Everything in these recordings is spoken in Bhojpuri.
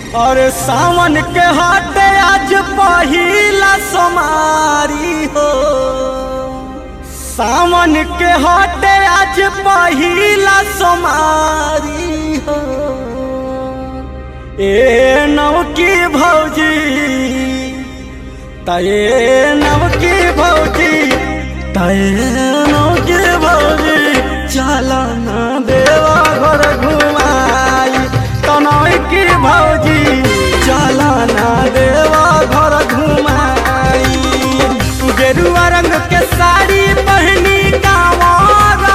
और सावन के हाटे आज पहिला सोमारी हो सावन के हाटे आज पहिला सोमारी हो ए नवकी भौजी तये नवकी भौजी तये नवकी भौजी चल न देवा घर घुमाई तनय की भौजी चल न देवा घर घुमाई गेरुआ रंग के साड़ी पहनी कांवरा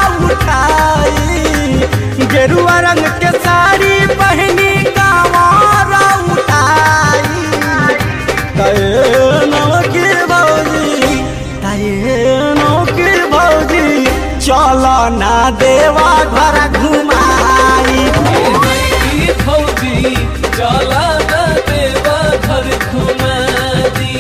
उठाई गेरुआ रंग के साड़ी पहनी कांवरा उठाई तये नवकी भौजी तये नवकी भौजी चल ना देवा घर घुमाई की फौजी चला न देवा घर घुमा दी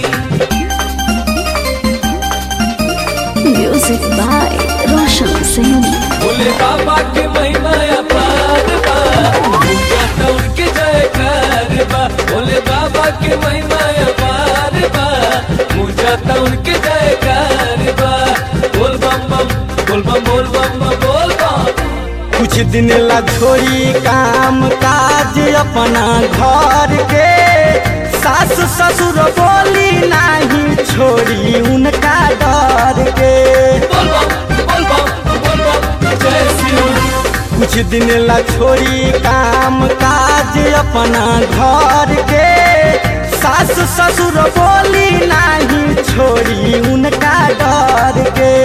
Music by Roshan Singh. बोले बाबा के महिमा अपार बा पूजा तो उनके जयकार बा बोले बाबा के महिमा अपार बा पूजा तो उनके जयकार बा बोल बम बम बोल बम बोल बम बम बोल बम कुछ दिन ला छोड़ी काम काज अपना घर के सास ससुर बोली नहीं छोड़ी उनका डर के बोल बम बोल बम बोल बम जय शिव कुछ दिन ला छोड़ी काम काज अपना घर के सास ससुर बोली नहीं छोड़ी उनका डर के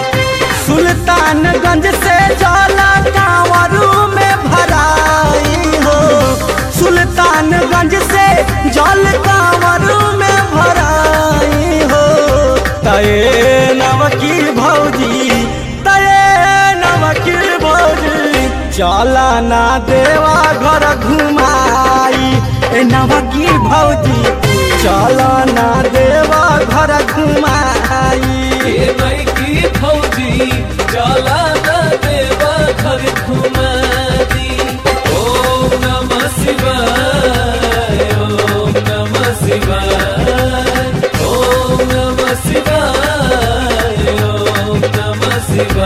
सुल्तानगंज से जाला कांवरू में भराई हो सुल्तानगंज से जल कांवरू में भराई हो तये नवकी भौजी तये नवकी भौजी चला ना देवा घर घुमाई ए नवकी भौजी चला ना देवा घर घुमाई ये नई की फौजी चला न देवा घर घुमा दी ओम नमः शिवाय ओम नमः शिवाय ओम नमः शिवाय ओम नमः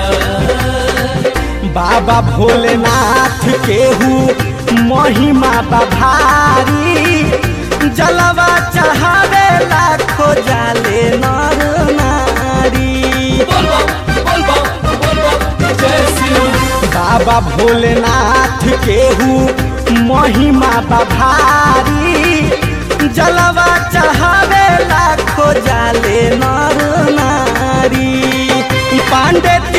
शिवाय बाबा भोलेनाथ केहू महिमा बभारी जलवा चढ़ावे लाखो जाले नर नारी बोल बम बोल बम बोल बम जय शिव बाबा भोलेनाथ केहू महिमा बभारी जलवा चढ़ावे लाखो जाले नर नारी पांडे